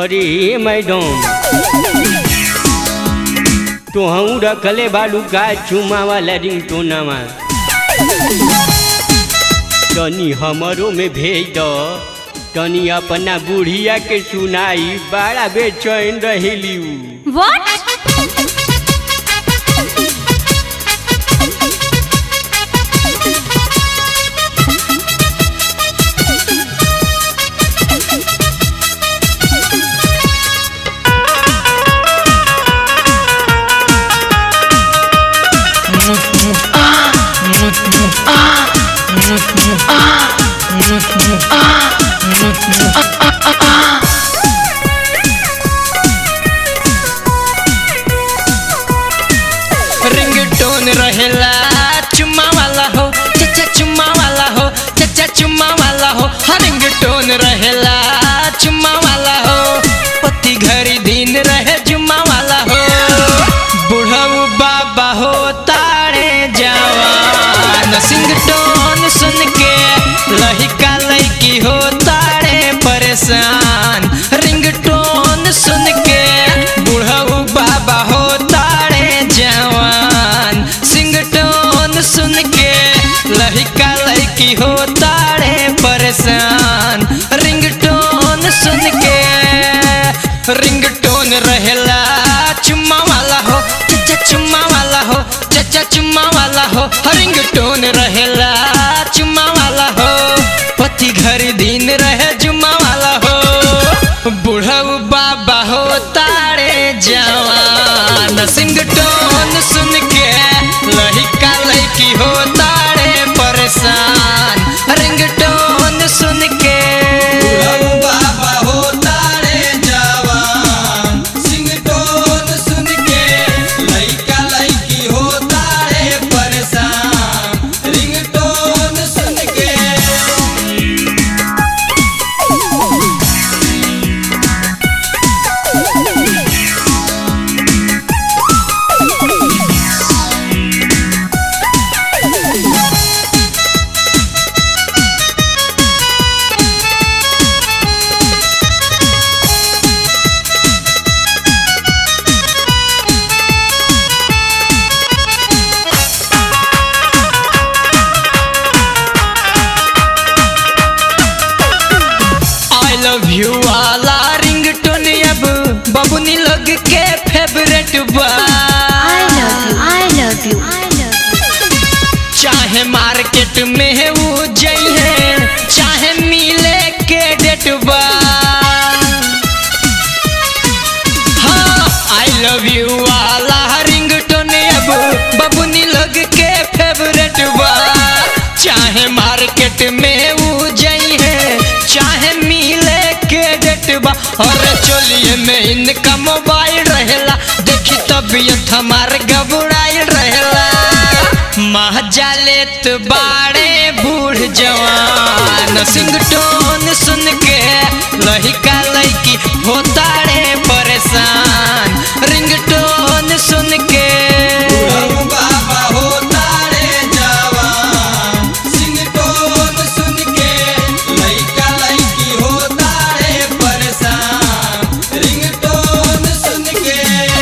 अरे मैडम तो हूँ रखले बालू का चुमा वाला रिंगटोनामा तनी हमरो में भेज दो तनी अपना बुढ़िया के सुनाई बड़ा बेचैन रहेली उ। What? रिंगटोन रहेला चुम्मा वाला हो चचा चुम्मा वाला हो चचा चुम्मा वाला हो हाँ रिंगटोन रहेला चुम्मा वाला हो पति घरी दिन रहे जुम्मा वाला हो बुढ़ऊ बाबा हो तारे जवान सिंगटोन सुन के लहिका लैकी हो तारे परेशान रिंगटोन सुन के बुढ़ऊ बाबा हो तारे जवान सिंगटोन सुन के लहिका लैकी हो तारे परेशान रिंगटोन सुन के रिंगटोन रहेला चुम्मा वाला हो चचा चुम्मा वाला हो चचा चुम्मा वाला हो रिंगटोन रहेला चुम्मा वाला हो पति घर दिन रहे जुम्मा वाला हो बुढ़ऊ बाबा हो तारे जवान सिंगटोन सुन के लहिका लैकी हो तारे परेशान रिंगटोन सुन के बाबा हो तारे जवान सिंगटोन सुन के लइका लइकी हो तारे परेशान रिंगटोन सुन के आई लव यू वाला रिंगटोन अब बबुनी लोग के फेवरेट बा I love you. I love you. I love you. चाहे मार्केट में है वो जइहे चाहे मिले के डेट बा हाँ आई लव यू वाला रिंगटोन अब बबुनी लोग के फेवरेट बा चाहे मार्केट में वो जइहे चाहे मिले के डेट बा और चोलिए में इनका मोबाइल रहेला देखी तबीयत हमार घबराइल रहेला महजा लेत बाड़े बूढ़ जवान सिंगटोन सुन के लहिका लैकी होताड़े परेशान रिंगटोन सुन के बाबा होताड़े जवान सिंगटोन सुन के लइका लइकी होताड़े परेशान रिंगटोन सुन के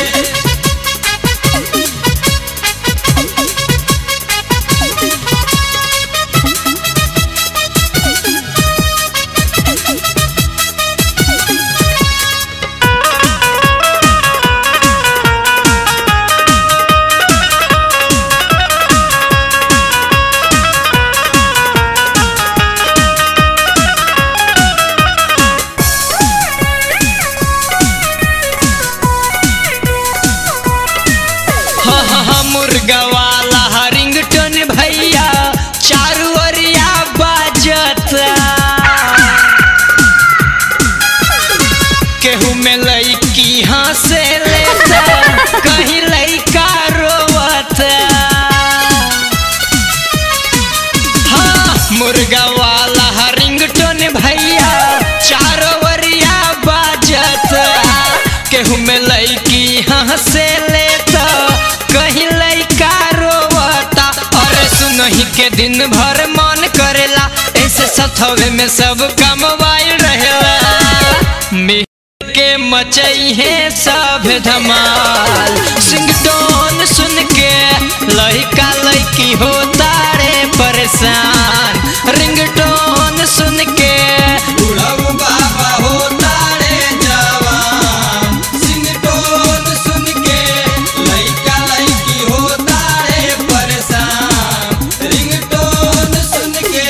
हा हा हा मुर्गा वाला रिंगटोन भैया चारू ओरिया बाजता केहू में लईकी हंसे लेता कहीं लईका रोवता हाँ मुर्गा वाला रिंगटोन भैया चारो ओरिया बाजता केहू में लईकी हंसे लेता कहीं लईका रोवता और सुनही के दिन भर मन करेला ऐसे सथवे में सब कमवाइल रहेला मिल के मचई है सब धमाल सिंगटोन सुन के लड़का लड़की हो तारे परेशान रिंगटोन सुन के बुढ़ऊ बाबा हो तारे जवान सिंगटोन सुन के लड़का लड़की हो तारे परेशान रिंगटोन सुन के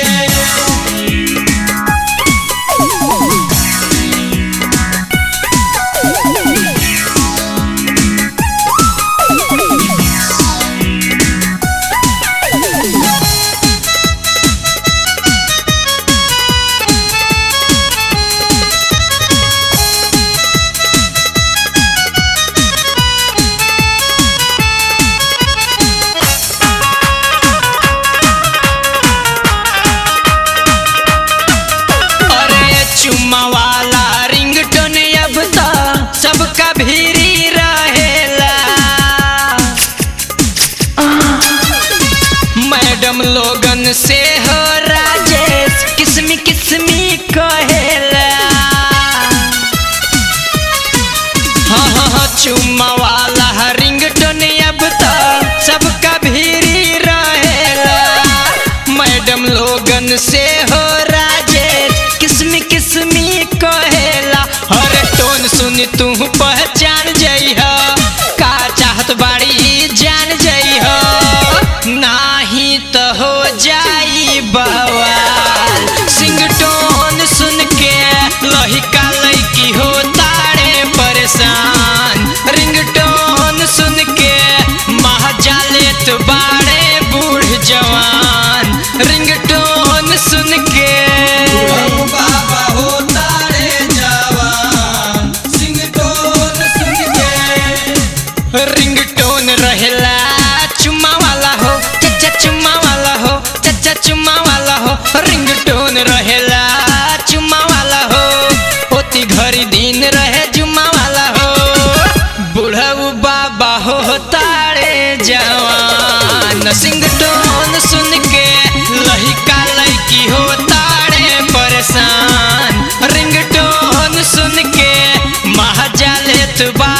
अरे चुम्मा वाला रिंगटोन अब तो सबका भीरी रहेला मैडम लोगन से हो राजेश किस्मी किस्मी कहेला हाँ हाँ हाँ चुम्मा वाला रिंगटोन अब तो सबका भीरी रहेला मैडम लोगन से हो राजेश किस्मी किस्मी कहेला हर टोन सुन तू पहचान जइह का चाहत बाड़ी जान जइह नाही तो हो जाई बवाल सिंगटोन सुन के लहिका लइकी हो तारे परेशान रिंगटोन सुन के महाजालेत बाड़े बूढ़ जवान रिंगटोन सुन के बाबा हो तारे जवान सिंगटोन सुन के रिंगटोन रहेला चुम्मा वाला हो चचा चुम्मा वाला हो चचा चुम्मा वाला हो रिंगटोन रहेला चुम्मा वाला हो होती घड़ी दिन रहे जुम्मा वाला हो बुढ़ऊ बाबा हो तारे जवान सिंगटोन सुन के लहिका लड़की हो तारे परेशान रिंगटोन सुन के महाजालेत बा